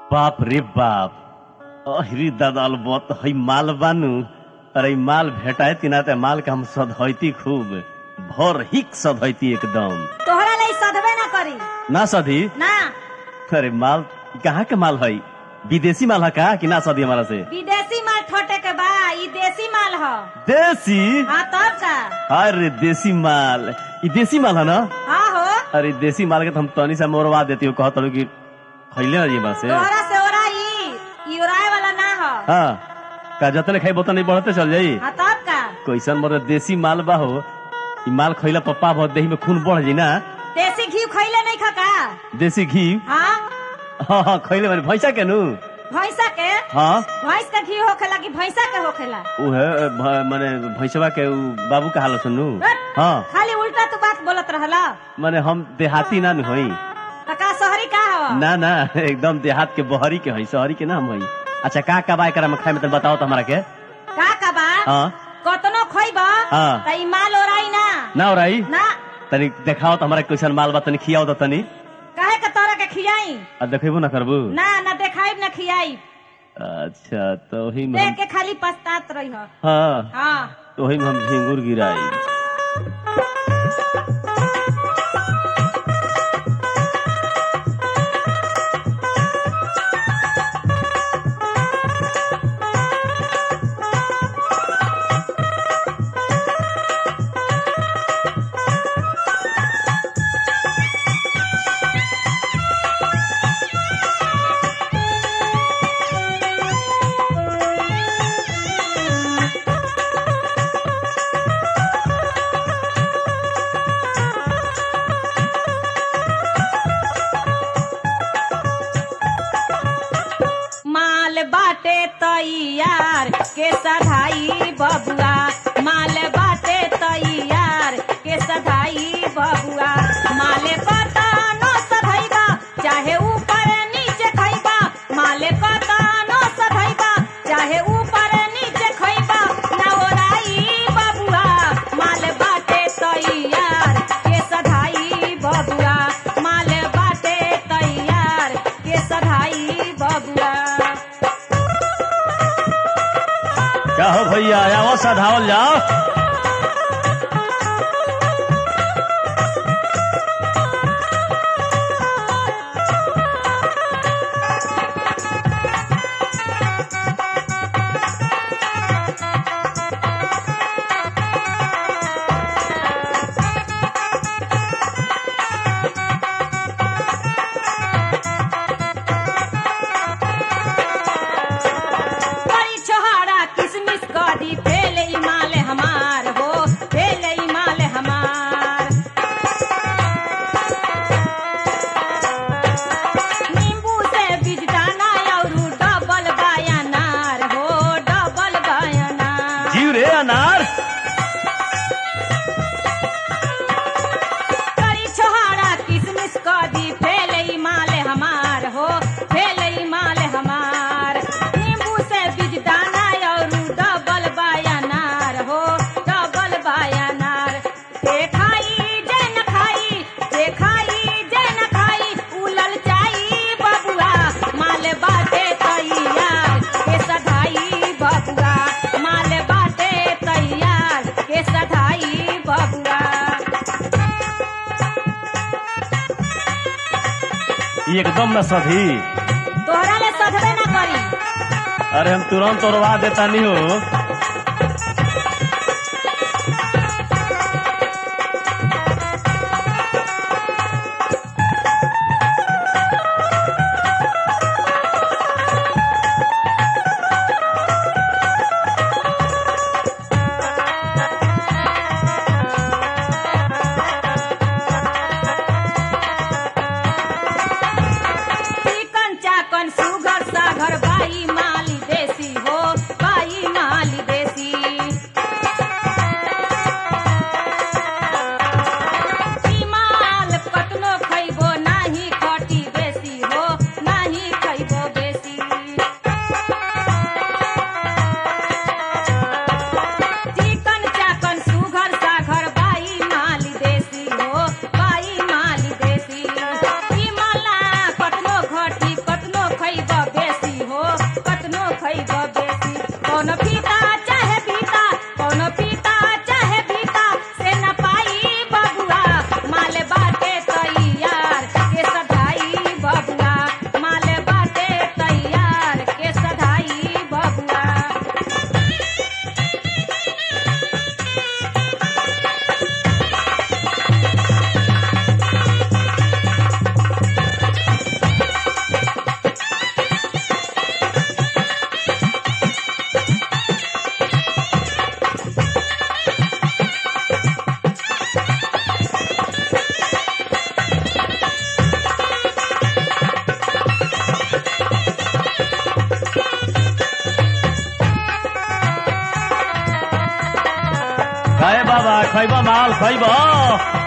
बाप रे बाप अहिरी दादाल बत हई माल बानू अरे ई माल भेटाए तिना ते माल के हम सधैती खूब भर हिक सधैती एकदम तोहरा लाई सधबे ना करी ना सधी ना अरे माल कहाँ के माल हई विदेशी माल है का कि ना सधी हमारा से विदेशी माल ठोटे के बा ई देसी माल ह देसी हाँ तब का अरे देसी माल ई देसी माल है ना हाँ हो अरे देसी माल के तो हम तनी से मोरवा देती हो कहत रहो कि खैले ना जी से तोहरा से ओरा ई ई ओराए वाला ना ह हाँ का जतने खाई बोतल नहीं बढ़ते चल जाई हाँ तब का कैसन मतलब देसी माल बा हो ई माल खैला पप्पा बहुत देही में खून बढ़ जी ना देसी घी खइले नहीं खा का देसी घी हाँ हाँ हाँ खैले माने भैंसा के नु भैंसा के हाँ भैंस के घी होखेला कि भैंसा के होखेला उ है भ- माने भैंसवा के उ बाबू का हाल सुनू हट, हाँ खाली उल्टा तू बात बोलत रहला माने हम देहाती ना नु हई त का शहरी का हव ना ना एकदम देहात के बहरी के हई शहरी के ना हम हई अच्छा का का बाय करा में खाए में तनी बताओ तो हमरा के का का बा हाँ कतनो खइबा हाँ। त ई माल ओराई ना ना औराई ना तनी देखाओ तो हमरा कैसन माल बा तनी खियाओ तो तनी काहे के तोरा के खियाई आ देखेबो ना करबू ना ना देखाइब ना खियाई अच्छा तो वही में देख हम- के खाली पछतात रही हो हाँ हाँ तो वही में हम झिंगुर गिराई माल बाटे तैयार के सधाई बबुआ माल बाटे तैयार के सधाई बबुआ माले पता न सधैबा चाहे ऊपर नीचे खैबा माले पता न सधैबा चाहे ऊपर नीचे खैबा न ओराई बबुआ माल बाटे तैयार के सधाई बबुआ माल बाटे तैयार के सधाई बबुआ क्या हो भैया आओ सधावल जाओ बड़ी छोहाड़ा किसमिस कदी फेले माल हमार हो फेले माल हमार नींबू से बिजदाना और डबल बायनार हो डबल बायनार जीव रे अनार बड़ी छोहाड़ा किसमिस कदी फेले माल हमार हो फेले माल हमार नींबू से बिजदाना और डबल बायनार हो डबल बायनार जे खाई जे न खाई जे खाई जे न खाई उलल जाई बबुआ माल बाटे तैयार के सधाई बबुआ माल बाटे तैयार के सधाई बबुआ ई एकदम न सधी तोहरा ले सधबे ना करी अरे हम तुरंत तोड़वा देता नहीं हो चिकन चाकन सुगर सागर बाई माली देसी हो बाई माली ए बाबा खैब माल खैब